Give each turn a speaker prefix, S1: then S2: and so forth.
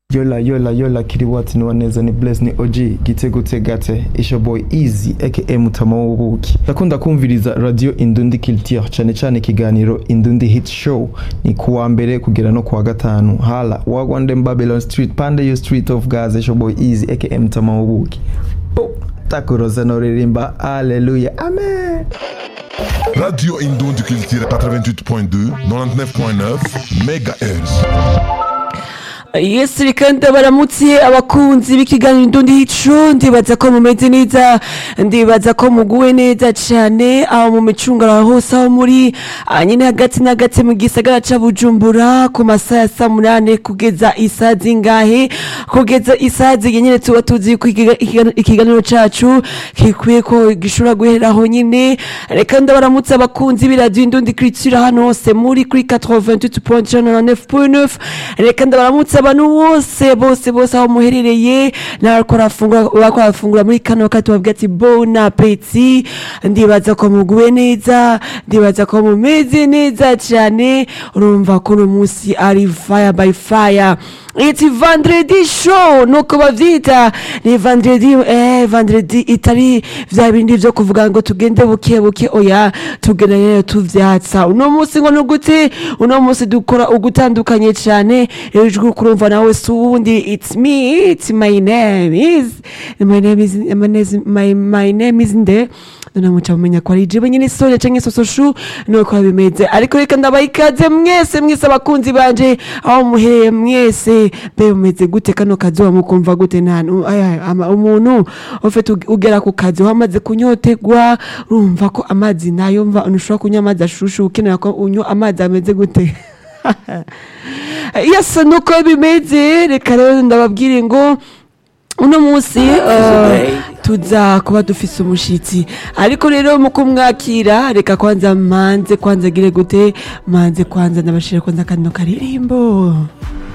S1: yola yola yola kiriwati ni waneza ni bless ni og gitego tegate isha boy easy aka mutama w'ubuki ndakunda kumviriza radio indundi culture cyane cyane ikiganiro indundi hit show ni kuwa mbere kugera no kuwa gatanu hala wagwandem babylon street pande yo street of gaza isha boy easy aka mutama w'ubuki Bo, takuroza noririmba haleluya amen
S2: Radio Indon Culture 88.2, 99.9 MHz.
S3: Yes kandi baramutse abakunzi b'ikiganiro indundi hico ndibaza ko mumeze neza ndibaza ko muguwe neza cyane aho mu micungara hose aho muri ah, nyine hagati na hagati mu gisagara ca Bujumbura ku masaha ya saa munane kugeza isaha zingahe kugeza isaha zigenyere tuba tuzi ko ikiga- ikiga- ikiganiro cacu kikwiye ko gishobora guheraho nyine reka ndabaramutse abakunzi b'iradiyo indundi culture hano hose muri kuri 88.9 reka ndabaramutse abantu bose bose bose aho muherereye n'abariko barafungura bariko barafungura muri kano kati tubabwira ati bon appétit ndibaza ko muguwe neza ndibaza ko mumeze neza cyane urumva ko uno munsi ari fire by fire It's vendredi show nuko bavyita ni vendredi eh vendredi itari vya bindi vyo kuvuga ngo tugende buke buke oya tugenda rero tuvyatsa uno munsi ngo nugute uno munsi dukora ugutandukanye cyane ijwi kurumva nawe sundi it's me it's my name is my name is my name is my, my name is nde muca mumenya ko ari jewe nyine sonya canke sososhu nuko bimeze ariko reka ndabaha ikaze mwese mwese abakunzi banje aho muhereye mwese be mumeze gute kano kazuba mukumva gute ntantu umuntu ufite ugera ku kazi wamaze kunyotegwa urumva ko amazi nayo mva ntushobora kunywa amazi ashushu ukenera ko unywa amazi ameze gute yasa nuko bimeze reka rero ndababwire ngo uno munsi eh, tuza kuba dufise umushitsi ariko rero mu kumwakira reka kwanza manze kwanza gire gute manze kwanza ndabashira kwanza kano karirimbo